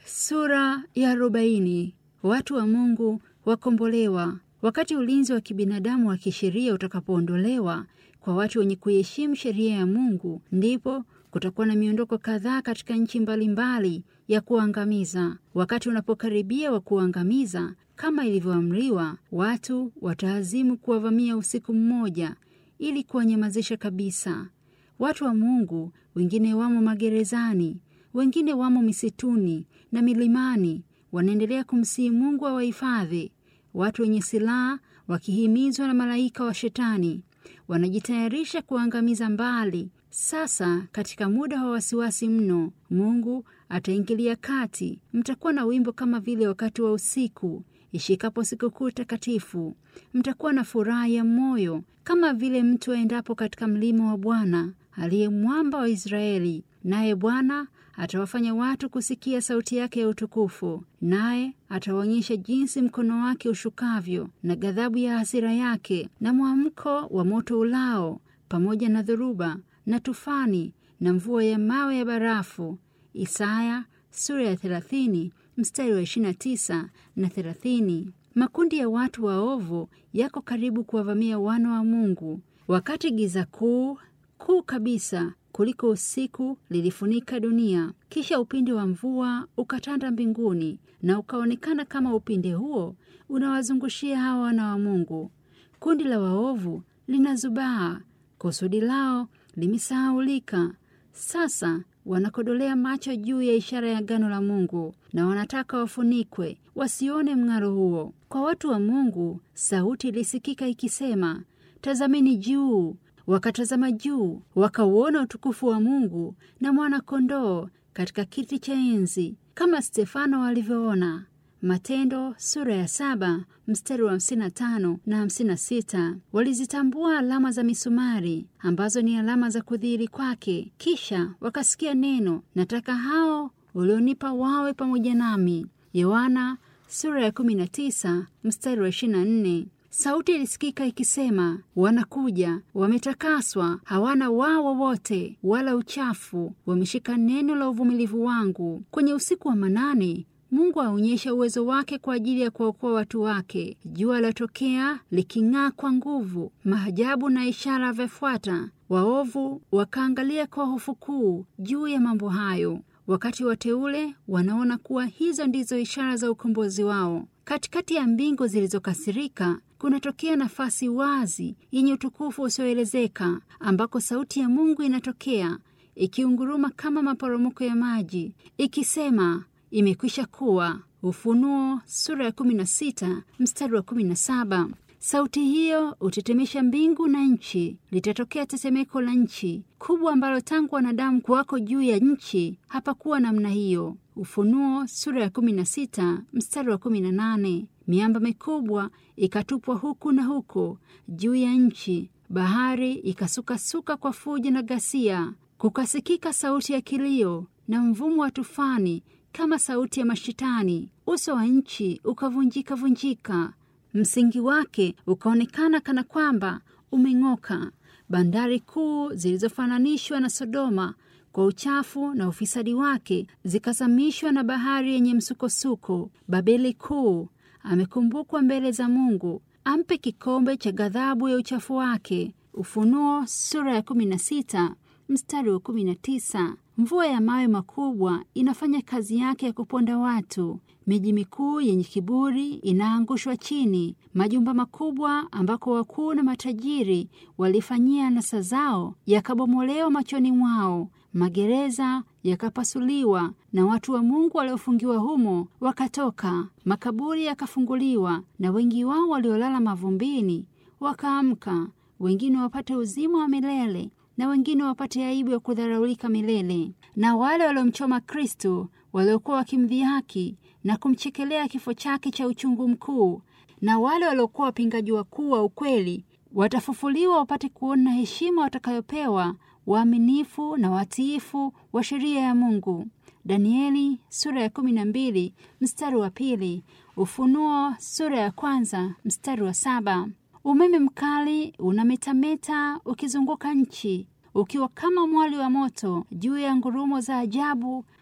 Sura ya arobaini. Watu wa Mungu wakombolewa. Wakati ulinzi wa kibinadamu wa kisheria utakapoondolewa kwa watu wenye kuiheshimu sheria ya Mungu, ndipo kutakuwa na miondoko kadhaa katika nchi mbalimbali ya kuangamiza. Wakati unapokaribia wa kuangamiza, kama ilivyoamriwa, watu wataazimu kuwavamia usiku mmoja ili kuwanyamazisha kabisa. Watu wa Mungu wengine wamo magerezani, wengine wamo misituni na milimani, wanaendelea kumsihi Mungu awahifadhi. Watu wenye silaha wakihimizwa na malaika wa Shetani wanajitayarisha kuangamiza mbali. Sasa katika muda wa wasiwasi mno, Mungu ataingilia kati. Mtakuwa na wimbo kama vile wakati wa usiku ishikapo sikukuu takatifu. Mtakuwa na furaha ya moyo kama vile mtu aendapo katika mlima wa Bwana aliye mwamba wa Israeli. Naye Bwana atawafanya watu kusikia sauti yake ya utukufu, naye atawaonyesha jinsi mkono wake ushukavyo na ghadhabu ya hasira yake na mwamko wa moto ulao, pamoja na dhoruba na tufani na mvua ya mawe ya barafu. Isaya sura ya 30 mstari wa 29 na 30. Makundi ya watu waovu yako karibu kuwavamia wana wa Mungu, wakati giza kuu kuu kabisa kuliko usiku lilifunika dunia. Kisha upinde wa mvua ukatanda mbinguni, na ukaonekana kama upinde huo unawazungushia hawa wana wa Mungu. Kundi la waovu linazubaa, kusudi lao limesahaulika. Sasa wanakodolea macho juu ya ishara ya agano la Mungu, na wanataka wafunikwe wasione mng'aro huo. Kwa watu wa Mungu sauti ilisikika ikisema, tazameni juu Wakatazama juu wakauona utukufu wa Mungu na mwana-kondoo katika kiti cha enzi, kama Stefano alivyoona. Matendo sura ya saba mstari wa hamsini na tano na hamsini na sita. Walizitambua alama za misumari ambazo ni alama za kudhihiri kwake. Kisha wakasikia neno, nataka hao ulionipa wawe pamoja nami. Yohana sura ya kumi na tisa mstari wa ishirini na nne. Sauti ilisikika ikisema, wanakuja, wametakaswa, hawana waa wowote wala uchafu, wameshika neno la uvumilivu wangu. Kwenye usiku wa manane Mungu aonyesha uwezo wake kwa ajili ya kuwaokoa watu wake. Jua latokea liking'aa kwa nguvu, maajabu na ishara vyafuata. Waovu wakaangalia kwa hofu kuu juu ya mambo hayo, wakati wateule wanaona kuwa hizo ndizo ishara za ukombozi wao. Katikati ya mbingu zilizokasirika kunatokea nafasi wazi yenye utukufu usioelezeka, ambako sauti ya Mungu inatokea ikiunguruma kama maporomoko ya maji, ikisema imekwisha kuwa. Ufunuo sura ya 16 mstari wa 17. Sauti hiyo hutetemesha mbingu na nchi. Litatokea tetemeko la nchi kubwa ambalo tangu wanadamu kuwako juu ya nchi hapakuwa namna hiyo. Ufunuo sura ya 16 mstari wa 18. Miamba mikubwa ikatupwa huku na huko juu ya nchi, bahari ikasukasuka kwa fujo na ghasia. Kukasikika sauti ya kilio na mvumo wa tufani kama sauti ya mashitani. Uso wa nchi ukavunjika vunjika, msingi wake ukaonekana kana kwamba umeng'oka. Bandari kuu zilizofananishwa na Sodoma kwa uchafu na ufisadi wake zikazamishwa na bahari yenye msukosuko. Babeli kuu amekumbukwa mbele za Mungu, ampe kikombe cha ghadhabu ya uchafu wake. Ufunuo sura ya 16 mstari wa 19. Mvua ya mawe makubwa inafanya kazi yake ya kuponda watu. Miji mikuu yenye kiburi inaangushwa chini. Majumba makubwa ambako wakuu na matajiri walifanyia anasa zao yakabomolewa machoni mwao. Magereza yakapasuliwa na watu wa Mungu waliofungiwa humo wakatoka. Makaburi yakafunguliwa na wengi wao waliolala mavumbini wakaamka, wengine wapate uzima wa milele na wengine wapate aibu ya kudharaulika milele. Na wale waliomchoma Kristo, waliokuwa wakimdhihaki na kumchekelea kifo chake cha uchungu mkuu, na wale waliokuwa wapingaji wakuu wa ukweli, watafufuliwa wapate kuona heshima watakayopewa waaminifu na watiifu wa sheria ya Mungu. Danieli sura ya kumi na mbili mstari wa pili. Ufunuo sura ya kwanza mstari wa saba. Umeme mkali unametameta ukizunguka nchi ukiwa kama mwali wa moto juu ya ngurumo za ajabu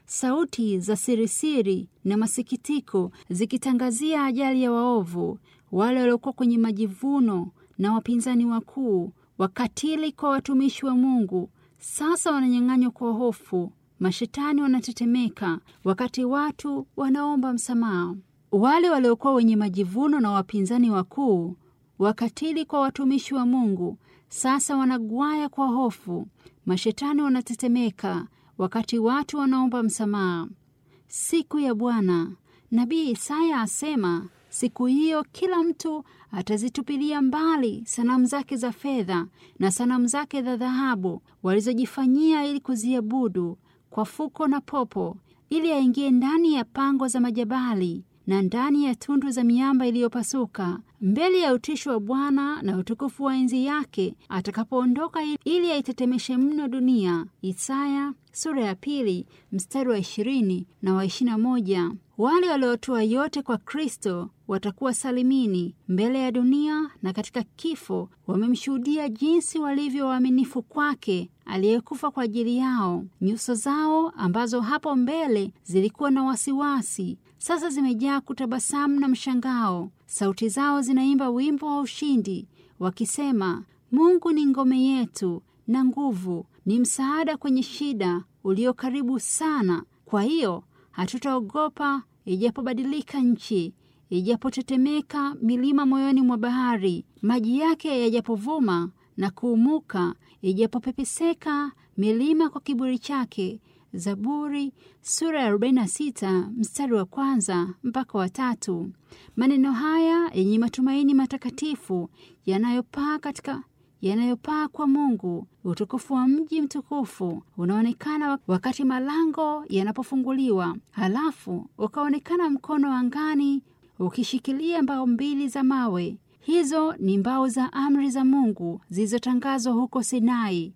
sauti za sirisiri na masikitiko zikitangazia ajali ya waovu, wale waliokuwa kwenye majivuno na wapinzani wakuu, wakatili kwa watumishi wa Mungu, sasa wananyang'anywa kwa hofu. Mashetani wanatetemeka wakati watu wanaomba msamaha. Wale waliokuwa wenye majivuno na wapinzani wakuu, wakatili kwa watumishi wa Mungu, sasa wanagwaya kwa hofu. Mashetani wanatetemeka wakati watu wanaomba msamaha. Siku ya Bwana. Nabii Isaya asema siku hiyo kila mtu atazitupilia mbali sanamu zake za fedha na sanamu zake za dhahabu walizojifanyia ili kuziabudu kwa fuko na popo, ili aingie ndani ya pango za majabali na ndani ya tundu za miamba iliyopasuka, mbele ya utisho wa Bwana na utukufu wa enzi yake atakapoondoka, ili aitetemeshe mno dunia. Isaya sura ya pili mstari wa ishirini na wa ishirini na moja. Wale waliotoa yote kwa Kristo watakuwa salimini mbele ya dunia na katika kifo, wamemshuhudia jinsi walivyo waaminifu kwake aliyekufa kwa ajili yao. Nyuso zao ambazo hapo mbele zilikuwa na wasiwasi, sasa zimejaa kutabasamu na mshangao. Sauti zao zinaimba wimbo wa ushindi wakisema, Mungu ni ngome yetu na nguvu, ni msaada kwenye shida, ulio karibu sana. Kwa hiyo hatutaogopa ijapobadilika nchi, ijapotetemeka milima moyoni mwa bahari, maji yake yajapovuma na kuumuka, ijapopepeseka milima kwa kiburi chake. Zaburi sura ya 46 mstari wa kwanza mpaka wa tatu. Maneno haya yenye matumaini matakatifu yanayopaa katika yanayopaa kwa Mungu. Utukufu wa mji mtukufu unaonekana wakati malango yanapofunguliwa, halafu ukaonekana mkono angani ukishikilia mbao mbili za mawe. Hizo ni mbao za amri za Mungu zilizotangazwa huko Sinai.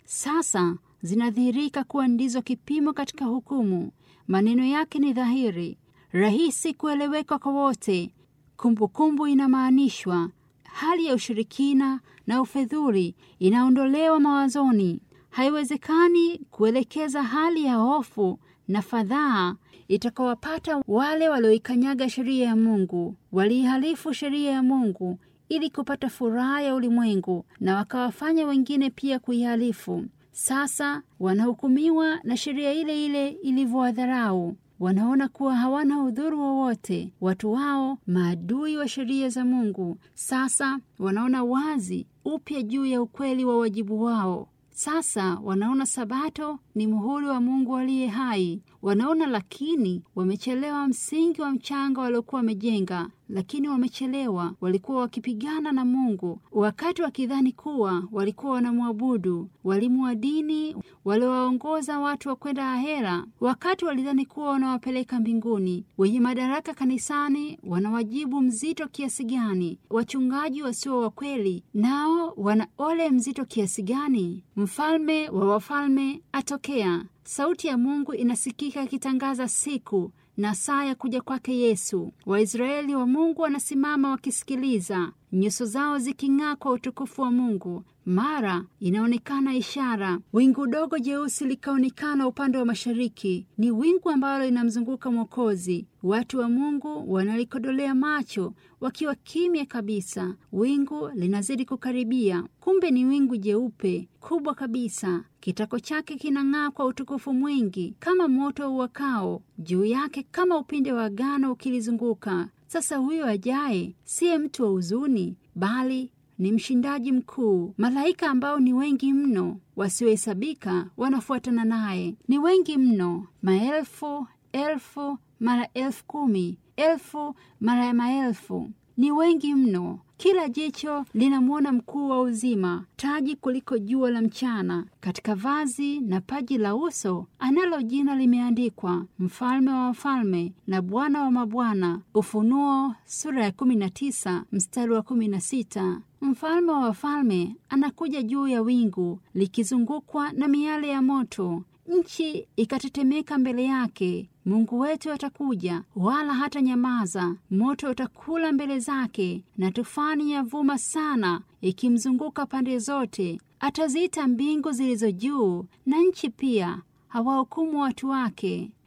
Sasa zinadhihirika kuwa ndizo kipimo katika hukumu. Maneno yake ni dhahiri, rahisi kueleweka kwa wote. Kumbukumbu inamaanishwa hali ya ushirikina na ufedhuli inaondolewa mawazoni. Haiwezekani kuelekeza hali ya hofu na fadhaa itakawapata wale walioikanyaga sheria ya Mungu, waliihalifu sheria ya Mungu ili kupata furaha ya ulimwengu, na wakawafanya wengine pia kuihalifu. Sasa wanahukumiwa na sheria ile ile ilivyowadharau. Wanaona kuwa hawana udhuru wowote. Watu wao maadui wa sheria za Mungu sasa wanaona wazi upya juu ya ukweli wa wajibu wao. Sasa wanaona Sabato ni muhuri wa Mungu aliye hai. Wanaona lakini wamechelewa msingi wa mchanga waliokuwa wamejenga, lakini wamechelewa. Walikuwa wakipigana na Mungu wakati wakidhani kuwa walikuwa wanamwabudu. Walimu wa dini waliowaongoza watu wa kwenda ahera, wakati walidhani kuwa wanawapeleka mbinguni. Wenye madaraka kanisani wana wajibu mzito kiasi gani? Wachungaji wasio wa kweli nao wana ole mzito kiasi gani? Mfalme wa wafalme atokea. Sauti ya Mungu inasikika ikitangaza siku na saa ya kuja kwake Yesu. Waisraeli wa Mungu wanasimama wakisikiliza, nyuso zao ziking'aa kwa utukufu wa Mungu. Mara inaonekana ishara, wingu dogo jeusi likaonekana upande wa mashariki. Ni wingu ambalo linamzunguka Mwokozi. Watu wa Mungu wanalikodolea macho wakiwa kimya kabisa. Wingu linazidi kukaribia, kumbe ni wingu jeupe kubwa kabisa. Kitako chake kinang'aa kwa utukufu mwingi kama moto uwakao, juu yake kama upinde wa agano ukilizunguka. Sasa huyo ajaye siye mtu wa huzuni, bali ni mshindaji mkuu. Malaika ambao ni wengi mno wasiohesabika wanafuatana naye, ni wengi mno, maelfu elfu mara elfu kumi elfu mara ya maelfu, ni wengi mno. Kila jicho linamwona mkuu wa uzima, taji kuliko jua la mchana. Katika vazi na paji la uso analo jina limeandikwa, mfalme wa wafalme na bwana wa mabwana. Ufunuo sura ya 19 mstari wa 16. Mfalme wa wafalme anakuja juu ya wingu likizungukwa na miale ya moto, nchi ikatetemeka mbele yake. Mungu wetu atakuja, wala hata nyamaza. Moto utakula mbele zake, na tufani yavuma sana, ikimzunguka pande zote. Ataziita mbingu zilizo juu na nchi pia, hawahukumu watu wake.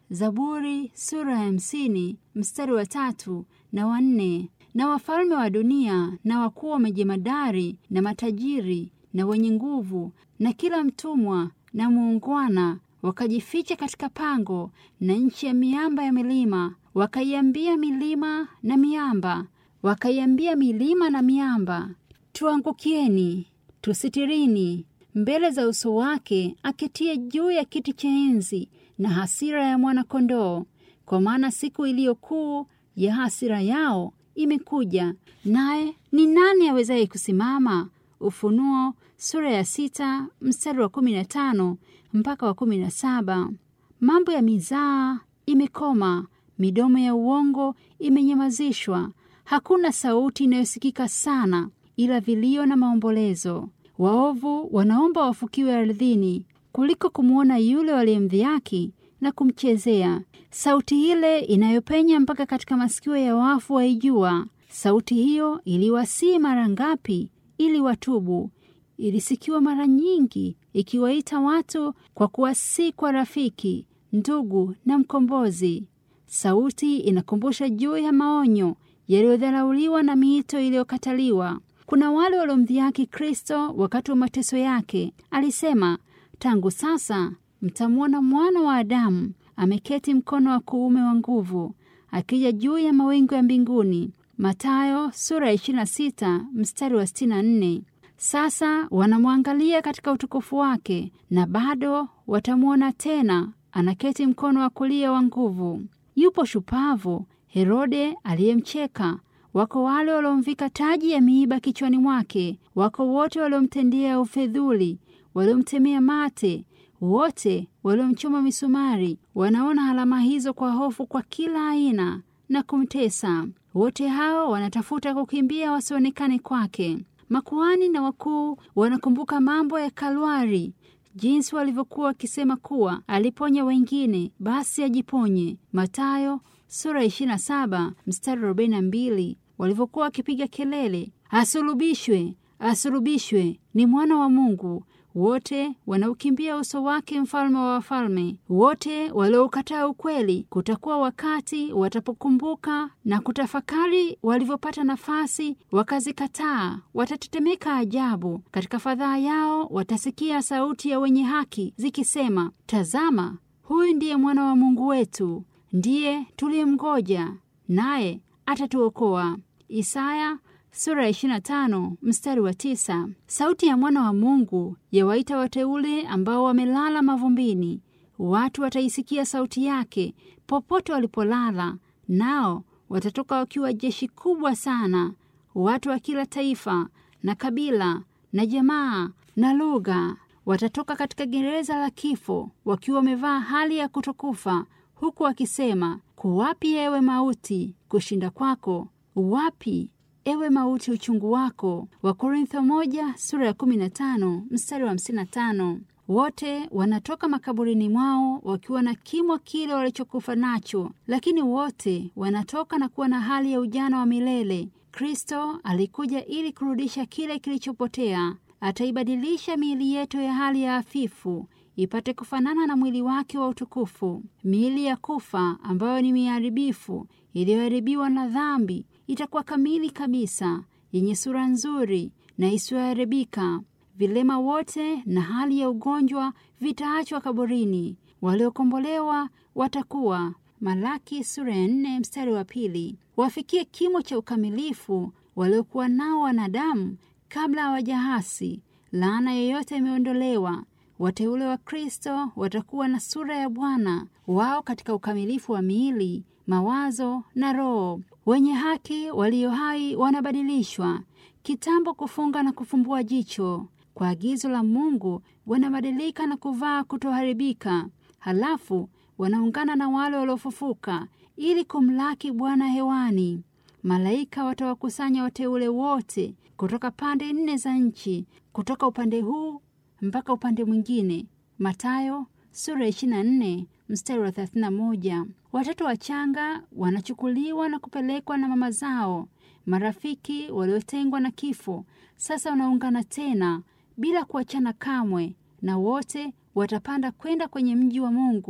Zaburi sura ya hamsini mstari wa tatu na wa nne. Na wafalme wa dunia na wakuu wa majemadari na matajiri na wenye nguvu na kila mtumwa na muungwana wakajificha katika pango na nchi ya miamba ya milima, wakaiambia milima na miamba, wakaiambia milima na miamba, tuangukieni, tusitirini mbele za uso wake aketie juu ya kiti cha enzi na hasira ya mwana-kondoo. Kwa maana siku iliyo kuu ya hasira yao imekuja, naye ni nani awezaye kusimama? Ufunuo sura ya sita mstari wa kumi na tano mpaka wa kumi na saba. Mambo ya mizaa imekoma, midomo ya uongo imenyamazishwa. Hakuna sauti inayosikika sana, ila vilio na maombolezo. Waovu wanaomba wafukiwe ardhini kuliko kumwona yule waliyemdhihaki na kumchezea. Sauti ile inayopenya mpaka katika masikio ya wafu waijua. Sauti hiyo iliwasii mara ngapi ili watubu? Ilisikiwa mara nyingi ikiwaita watu kwa kuwasii kwa rafiki, ndugu na mkombozi. Sauti inakumbusha juu ya maonyo yaliyodharauliwa na miito iliyokataliwa. Kuna wale waliomdhihaki Kristo wakati wa mateso yake. Alisema, tangu sasa mtamwona mwana wa Adamu ameketi mkono wa kuume wa nguvu, akija juu ya mawingu ya mbinguni. Mathayo sura ya 26 mstari wa 64. Sasa wanamwangalia katika utukufu wake, na bado watamwona tena anaketi mkono wa kulia wa nguvu. Yupo shupavu Herode aliyemcheka Wako wale waliomvika taji ya miiba kichwani mwake. Wako wote waliomtendea ufedhuli, waliomtemea mate, wote waliomchoma misumari. Wanaona alama hizo kwa hofu kwa kila aina na kumtesa. Wote hao wanatafuta kukimbia wasionekane kwake. Makuhani na wakuu wanakumbuka mambo ya Kalwari, jinsi walivyokuwa wakisema kuwa aliponya wengine, basi ajiponye. Mathayo sura 27 mstari 42, walivyokuwa wakipiga kelele, asulubishwe, asulubishwe, ni mwana wa Mungu. Wote wanaukimbia uso wake, mfalme wa wafalme. Wote walioukataa ukweli, kutakuwa wakati watapokumbuka na kutafakari walivyopata nafasi wakazikataa, watatetemeka ajabu. Katika fadhaa yao watasikia sauti ya wenye haki zikisema, tazama, huyu ndiye mwana wa Mungu wetu, ndiye tuliyemngoja, naye atatuokoa. Isaya sura ya 25 mstari wa tisa. Sauti ya mwana wa Mungu yawaita wateule ambao wamelala mavumbini. Watu wataisikia sauti yake popote walipolala, nao watatoka wakiwa jeshi kubwa sana, watu wa kila taifa na kabila na jamaa na lugha. Watatoka katika gereza la kifo wakiwa wamevaa hali ya kutokufa, huku wakisema, kuwapi ewe mauti kushinda kwako? Wapi ewe mauti uchungu wako? Wakorintho moja sura ya 15 mstari wa 55. Wote wanatoka makaburini mwao wakiwa na kimo kile walichokufa nacho, lakini wote wanatoka na kuwa na hali ya ujana wa milele. Kristo alikuja ili kurudisha kile kilichopotea. Ataibadilisha miili yetu ya hali ya hafifu ipate kufanana na mwili wake wa utukufu. Miili ya kufa ambayo ni miharibifu iliyoharibiwa na dhambi itakuwa kamili kabisa, yenye sura nzuri na isiyoharibika. Vilema wote na hali ya ugonjwa vitaachwa kaburini. Waliokombolewa watakuwa Malaki sura ya nne mstari wa pili. Wafikie kimo cha ukamilifu waliokuwa nao wanadamu kabla hawajahasi. Laana yoyote imeondolewa. Wateule wa Kristo watakuwa na sura ya Bwana wao katika ukamilifu wa miili, mawazo na roho. Wenye haki walio hai wanabadilishwa kitambo, kufunga na kufumbua jicho. Kwa agizo la Mungu wanabadilika na kuvaa kutoharibika, halafu wanaungana na wale waliofufuka ili kumlaki Bwana hewani. Malaika watawakusanya wateule wote kutoka pande nne za nchi, kutoka upande huu mpaka upande mwingine. Mathayo sura ya 24 mstari wa 31. Watoto wachanga wanachukuliwa na kupelekwa na mama zao. Marafiki waliotengwa na kifo sasa wanaungana tena bila kuachana kamwe, na wote watapanda kwenda kwenye mji wa Mungu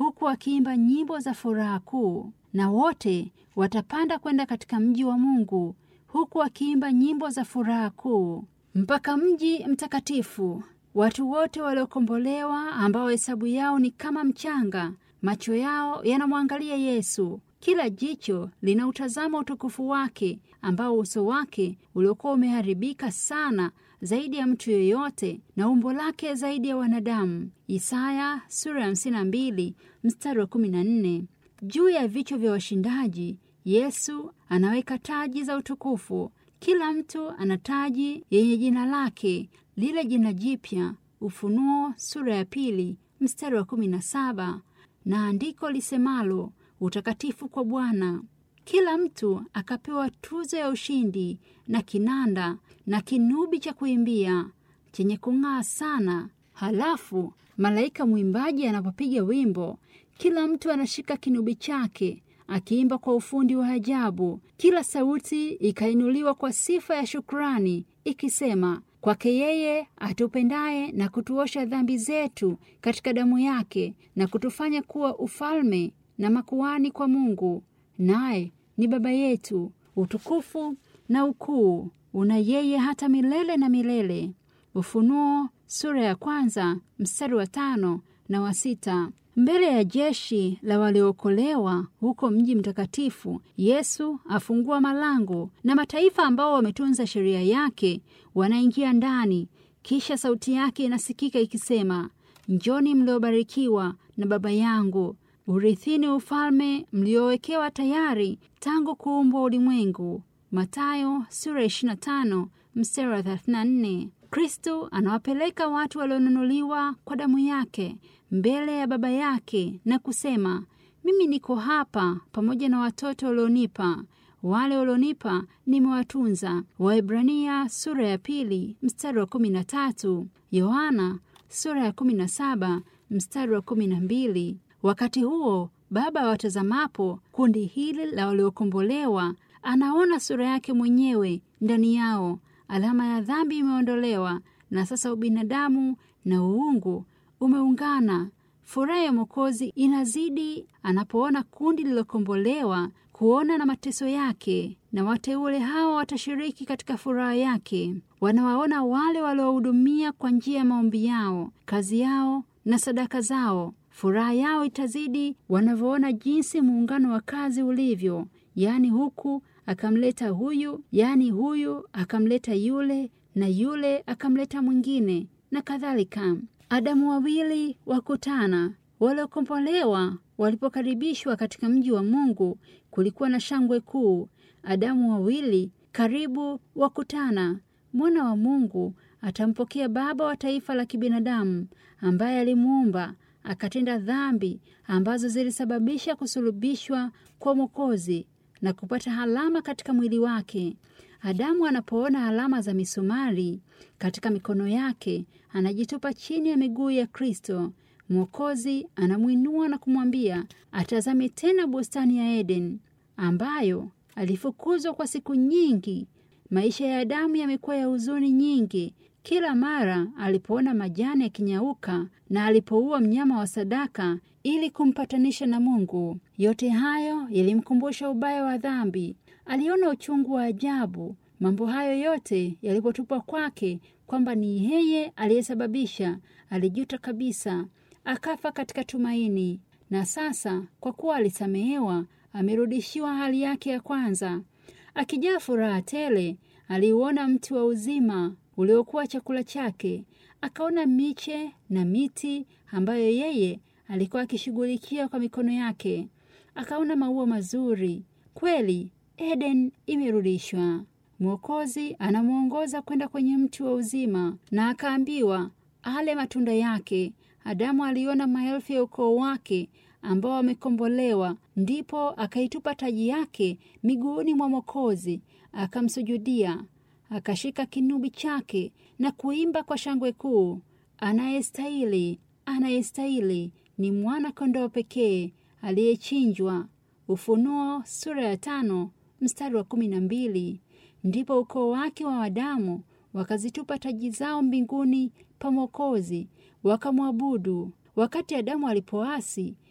huku wakiimba nyimbo za furaha kuu, na wote watapanda kwenda katika mji wa Mungu, huku wakiimba nyimbo za furaha kuu mpaka mji mtakatifu. Watu wote waliokombolewa ambao hesabu yao ni kama mchanga, macho yao yanamwangalia Yesu. Kila jicho linautazama utukufu wake, ambao uso wake uliokuwa umeharibika sana zaidi ya mtu yeyote, na umbo lake zaidi ya wanadamu. Isaya sura ya 52 mstari wa 14. Juu ya vichwa vya washindaji Yesu anaweka taji za utukufu. Kila mtu ana taji yenye jina lake, lile jina jipya. Ufunuo sura ya pili mstari wa 17, na andiko lisemalo utakatifu kwa Bwana. Kila mtu akapewa tuzo ya ushindi na kinanda na kinubi cha kuimbia chenye kung'aa sana. Halafu malaika mwimbaji anapopiga wimbo, kila mtu anashika kinubi chake akiimba kwa ufundi wa ajabu. Kila sauti ikainuliwa kwa sifa ya shukrani ikisema, kwake yeye atupendaye na kutuosha dhambi zetu katika damu yake na kutufanya kuwa ufalme na makuhani kwa Mungu, naye ni Baba yetu. Utukufu na ukuu una yeye hata milele na milele. Ufunuo sura ya kwanza mstari wa tano na wa sita. Mbele ya jeshi la waliookolewa huko mji mtakatifu, Yesu afungua malango na mataifa ambao wametunza sheria yake wanaingia ndani. Kisha sauti yake inasikika ikisema, njoni mliobarikiwa na Baba yangu, urithini ufalme mliowekewa tayari tangu kuumbwa ulimwengu. Mathayo sura 25 mstari wa 34. Kristo anawapeleka watu walionunuliwa kwa damu yake mbele ya Baba yake na kusema, mimi niko hapa pamoja na watoto walionipa, wale walionipa nimewatunza. Waebrania sura ya pili mstari wa kumi na tatu. Yohana sura ya kumi na saba mstari wa kumi na mbili. Wakati huo Baba watazamapo kundi hili la waliokombolewa, anaona sura yake mwenyewe ndani yao. Alama ya dhambi imeondolewa, na sasa ubinadamu na uungu umeungana. Furaha ya Mwokozi inazidi anapoona kundi lililokombolewa kuona na mateso yake, na wateule hao watashiriki katika furaha yake. Wanawaona wale waliowahudumia kwa njia ya maombi yao, kazi yao na sadaka zao. Furaha yao itazidi wanavyoona jinsi muungano wa kazi ulivyo, yaani huku akamleta huyu, yaani huyu akamleta yule, na yule akamleta mwingine, na kadhalika. Adamu wawili wakutana. Waliokombolewa walipokaribishwa katika mji wa Mungu, kulikuwa na shangwe kuu. Adamu wawili karibu wakutana. Mwana wa Mungu atampokea baba wa taifa la kibinadamu ambaye alimuumba akatenda dhambi ambazo zilisababisha kusulubishwa kwa Mwokozi na kupata alama katika mwili wake. Adamu anapoona alama za misumari katika mikono yake, anajitupa chini ya miguu ya Kristo. Mwokozi anamwinua na kumwambia atazame tena bustani ya Eden ambayo alifukuzwa kwa siku nyingi. Maisha ya Adamu yamekuwa ya huzuni nyingi. Kila mara alipoona majani yakinyauka na alipoua mnyama wa sadaka ili kumpatanisha na Mungu, yote hayo yalimkumbusha ubaya wa dhambi. Aliona uchungu wa ajabu mambo hayo yote yalipotupwa kwake, kwamba ni yeye aliyesababisha. Alijuta kabisa, akafa katika tumaini. Na sasa kwa kuwa alisamehewa, amerudishiwa hali yake ya kwanza. Akijaa furaha tele, aliuona mti wa uzima uliokuwa chakula chake. Akaona miche na miti ambayo yeye alikuwa akishughulikia kwa mikono yake. Akaona maua mazuri. Kweli Eden imerudishwa. Mwokozi anamwongoza kwenda kwenye mti wa uzima, na akaambiwa ale matunda yake. Adamu aliona maelfu ya ukoo wake ambao wamekombolewa, ndipo akaitupa taji yake miguuni mwa Mwokozi, akamsujudia, akashika kinubi chake na kuimba kwa shangwe kuu, anayestahili, anayestahili ni mwana kondoo pekee aliyechinjwa. Ufunuo sura ya tano mstari wa kumi na mbili. Ndipo ukoo wake wa Adamu wakazitupa taji zao mbinguni pa Mwokozi wakamwabudu. Wakati Adamu alipoasi,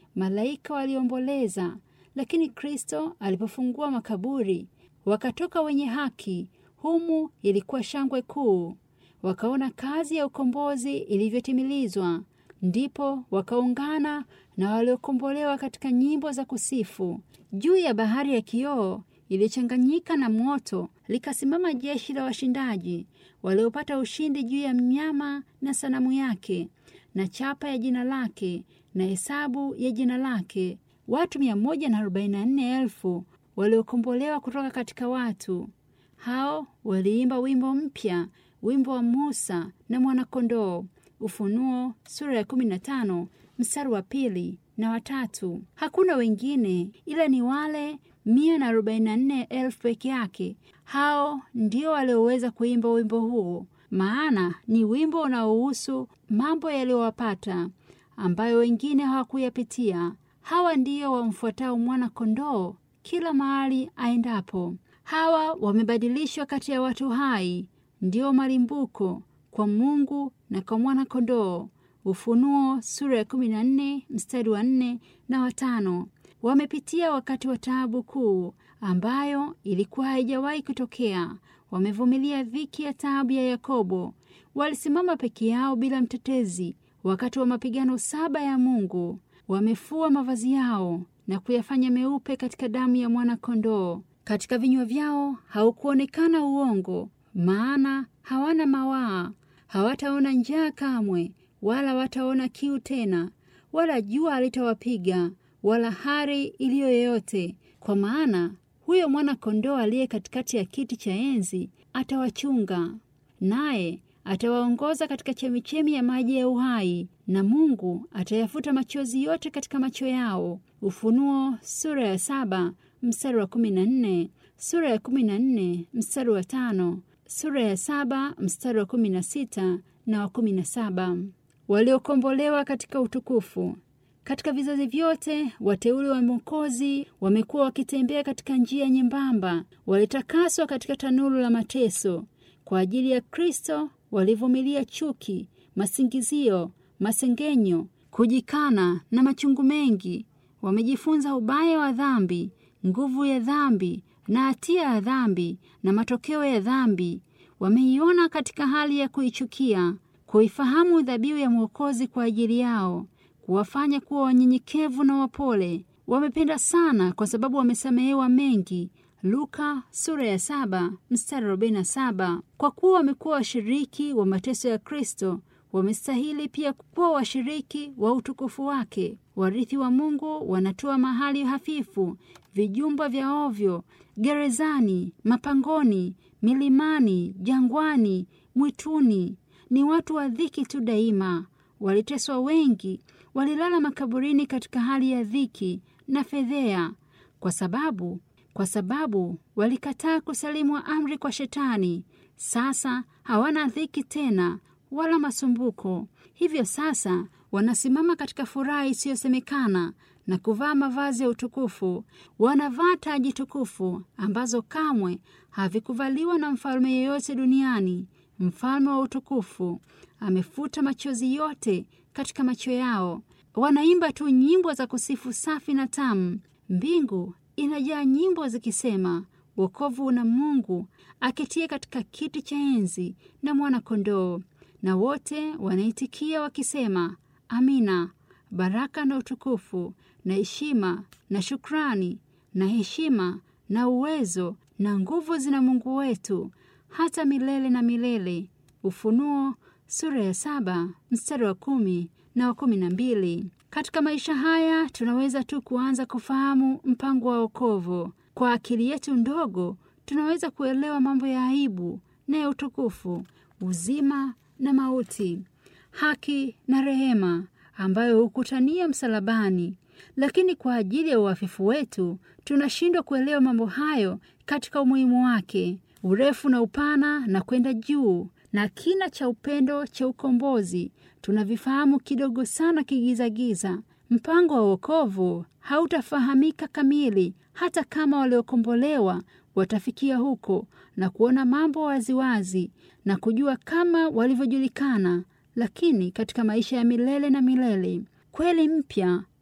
malaika waliomboleza, lakini Kristo alipofungua makaburi, wakatoka wenye haki. Humu ilikuwa shangwe kuu, wakaona kazi ya ukombozi ilivyotimilizwa. Ndipo wakaungana na waliokombolewa katika nyimbo za kusifu. Juu ya bahari ya kioo iliyochanganyika na moto likasimama jeshi la washindaji waliopata ushindi juu ya mnyama na sanamu yake na chapa ya jina lake na hesabu ya jina lake, watu mia moja na arobaini na nne elfu waliokombolewa kutoka katika watu hao. Waliimba wimbo mpya, wimbo wa Musa na Mwanakondoo. Ufunuo sura ya 15 mstari wa pili na watatu. Hakuna wengine ila ni wale mia na arobaini na nne elfu peke yake. Hao ndio walioweza kuimba wimbo huo, maana ni wimbo unaohusu mambo yaliyowapata ambayo wengine hawakuyapitia. Hawa ndio wamfuatao mwana kondoo kila mahali aendapo. Hawa wamebadilishwa kati ya watu hai, ndio malimbuko kwa Mungu na kwa mwana kondoo. Ufunuo sura ya 14 mstari wa 4 na watano. Wamepitia wakati wa taabu kuu ambayo ilikuwa haijawahi kutokea. Wamevumilia dhiki ya taabu ya Yakobo. Walisimama peke yao bila mtetezi wakati wa mapigano saba ya Mungu. Wamefua mavazi yao na kuyafanya meupe katika damu ya mwana kondoo. Katika vinywa vyao haukuonekana uongo, maana hawana mawaa. Hawataona njaa kamwe, wala wataona kiu tena, wala jua halitawapiga wala hari iliyo yoyote, kwa maana huyo mwana kondoo aliye katikati ya kiti cha enzi atawachunga, naye atawaongoza katika chemichemi ya maji ya uhai, na Mungu atayafuta machozi yote katika macho yao. Ufunuo sura ya saba mstari wa kumi na nne sura ya kumi na nne mstari wa tano sura ya saba mstari wa kumi na sita na wa kumi na saba waliokombolewa katika utukufu. Katika vizazi vyote wateule wa Mwokozi wamekuwa wakitembea katika njia nyembamba, walitakaswa katika tanuru la mateso. Kwa ajili ya Kristo walivumilia chuki, masingizio, masengenyo, kujikana na machungu mengi. Wamejifunza ubaya wa dhambi, nguvu ya dhambi na hatia ya dhambi na matokeo ya dhambi. Wameiona katika hali ya kuichukia, kuifahamu dhabihu ya Mwokozi kwa ajili yao kuwafanya kuwa wanyenyekevu na wapole. Wamependa sana kwa sababu wamesamehewa mengi. Luka sura ya saba mstari arobaini na saba. Kwa kuwa wamekuwa washiriki wa mateso ya Kristo, wamestahili pia kuwa washiriki wa utukufu wake. Warithi wa Mungu wanatoa mahali hafifu, vijumba vya ovyo, gerezani, mapangoni, milimani, jangwani, mwituni. Ni watu wa dhiki tu daima. Waliteswa wengi, walilala makaburini katika hali ya dhiki na fedhea, kwa sababu kwa sababu walikataa kusalimu amri kwa Shetani. Sasa hawana dhiki tena wala masumbuko. Hivyo sasa wanasimama katika furaha isiyosemekana na kuvaa mavazi ya utukufu. Wanavaa taji tukufu ambazo kamwe havikuvaliwa na mfalme yeyote duniani. Mfalme wa utukufu amefuta machozi yote katika macho yao. Wanaimba tu nyimbo za kusifu safi na tamu. Mbingu inajaa nyimbo zikisema, wokovu una Mungu aketie katika kiti cha enzi na mwana-kondoo. Na wote wanaitikia wakisema, Amina. Baraka na utukufu na heshima na shukrani na heshima na uwezo na nguvu zina Mungu wetu hata milele na milele. Ufunuo sura ya saba mstari wa kumi na wa kumi na mbili. Katika maisha haya tunaweza tu kuanza kufahamu mpango wa wokovu. Kwa akili yetu ndogo tunaweza kuelewa mambo ya aibu na ya utukufu, uzima na mauti, haki na rehema ambayo hukutania msalabani. Lakini kwa ajili ya uhafifu wetu tunashindwa kuelewa mambo hayo katika umuhimu wake, urefu na upana na kwenda juu na kina cha upendo cha ukombozi tunavifahamu kidogo sana kigizagiza. Mpango wa wokovu hautafahamika kamili hata kama waliokombolewa watafikia huko na kuona mambo waziwazi na kujua kama walivyojulikana. Lakini katika maisha ya milele na milele, kweli mpya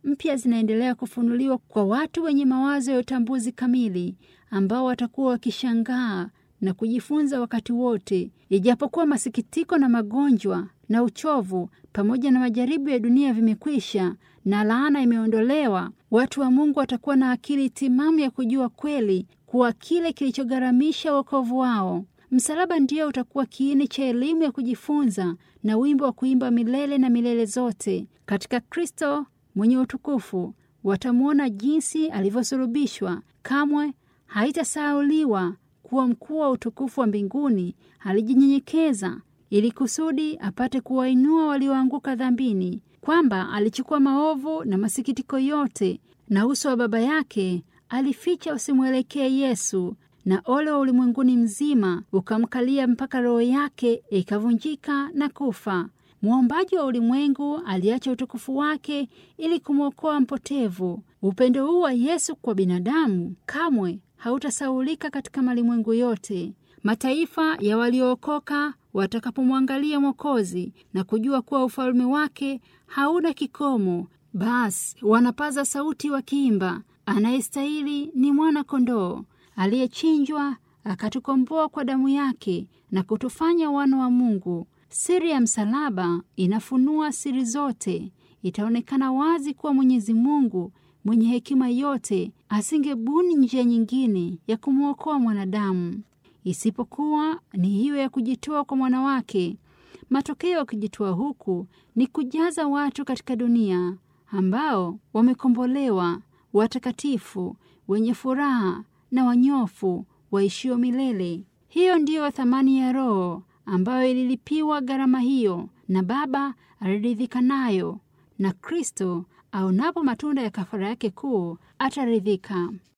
mpya zinaendelea kufunuliwa kwa watu wenye mawazo ya utambuzi kamili, ambao watakuwa wakishangaa na kujifunza wakati wote. Ijapokuwa masikitiko na magonjwa na uchovu pamoja na majaribu ya dunia vimekwisha na laana imeondolewa, watu wa Mungu watakuwa na akili timamu ya kujua kweli kuwa kile kilichogharamisha wokovu wao msalaba ndio utakuwa kiini cha elimu ya kujifunza na wimbo wa kuimba milele na milele zote. Katika Kristo mwenye utukufu watamwona jinsi alivyosulubishwa. Kamwe haitasahauliwa kuwa mkuu wa utukufu wa mbinguni alijinyenyekeza ili kusudi apate kuwainua walioanguka dhambini, kwamba alichukua maovu na masikitiko yote, na uso wa Baba yake alificha usimwelekee Yesu na ole wa ulimwenguni mzima ukamkalia mpaka roho yake ikavunjika na kufa. Mwombaji wa ulimwengu aliacha utukufu wake ili kumwokoa mpotevu. Upendo huu wa Yesu kwa binadamu kamwe hautasaulika katika malimwengu yote. Mataifa ya waliookoka watakapomwangalia Mwokozi na kujua kuwa ufalme wake hauna kikomo, basi wanapaza sauti wakiimba, anayestahili ni mwana kondoo aliyechinjwa akatukomboa kwa damu yake na kutufanya wana wa Mungu. Siri ya msalaba inafunua siri zote. Itaonekana wazi kuwa Mwenyezi Mungu mwenye hekima yote asingebuni njia nyingine ya kumwokoa mwanadamu isipokuwa ni hiyo ya kujitoa kwa mwana wake. Matokeo ya kujitoa huku ni kujaza watu katika dunia ambao wamekombolewa, watakatifu, wenye furaha na wanyofu waishio milele. Hiyo ndiyo thamani ya Roho ambayo ililipiwa gharama hiyo, na Baba aliridhika nayo, na Kristo aonapo matunda ya kafara yake kuu ataridhika.